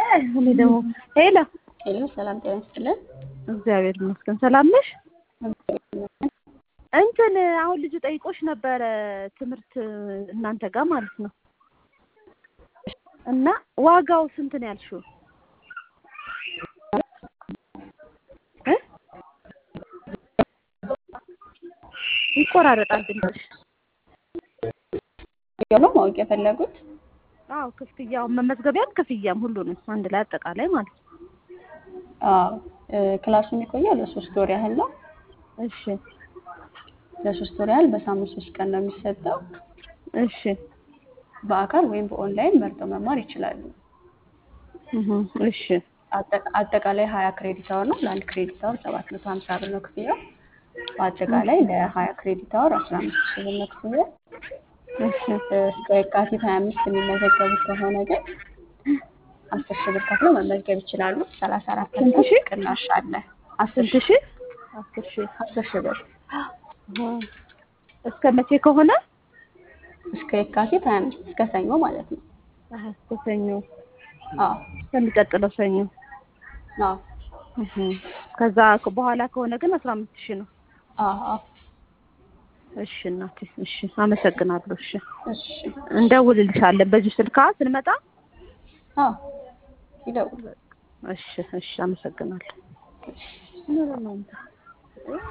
እኔ ደግሞ ሄሎ ሄሎ፣ ሰላም ጤና ይስጥልን። እግዚአብሔር ይመስገን ሰላም ነሽ? እንትን አሁን ልጁ ጠይቆሽ ነበረ ትምህርት እናንተ ጋር ማለት ነው። እና ዋጋው ስንት ነው ያልሽው? እ ይቆራረጣል ድምፅሽ። ያው ነው ማወቅ የፈለጉት? አዎ ክፍያው መመዝገቢያም ክፍያም ሁሉንም አንድ ላይ አጠቃላይ ማለት ነው። አዎ ክላሱ የሚቆየው ለሶስት ወር ያህል ነው። እሺ ለሶስት ወር ያህል በሳምንት ሶስት ቀን ነው የሚሰጠው። እሺ በአካል ወይም በኦንላይን መርጠው መማር ይችላሉ። እህ እሺ አጠቃ- አጠቃላይ ሀያ ክሬዲት አወር ነው። ለአንድ ክሬዲት አወር ሰባት መቶ ሀምሳ ብር ነው ክፍያው። በአጠቃላይ ለሀያ ክሬዲት አወር አስራ አምስት ሺህ ብር ነው ክፍያው። እሺ እስከ የካቲት ሀያ አምስት የሚመዘገቡ ከሆነ ግን አስር ሺህ ብር ከፍለው መመዝገብ ይችላሉ። ሰላሳ አራት ስንት ፐርሰንት ሺህ? ቅናሽ አለ። አስር ስንት ሺህ? አስር ሺህ አስር ሺህ ብር አሃ። እስከ መቼ ከሆነ እስከ የካቲት ሀያ አምስት እስከ ሰኞ ማለት ነው። አሀ እስከ ሰኞ አዎ እስከሚቀጥለው ሰኞ አዎ እህ ከዛ ከ- በኋላ ከሆነ ግን አስራ አምስት ሺህ ነው። አዎ አዎ። እሺ እናቴ እሺ አመሰግናለሁ። እሺ እሺ እንደውልልሻለን በዚሁ ስልካ ስንመጣ። አዎ ይደውሉ። እሺ እሺ አመሰግናለሁ።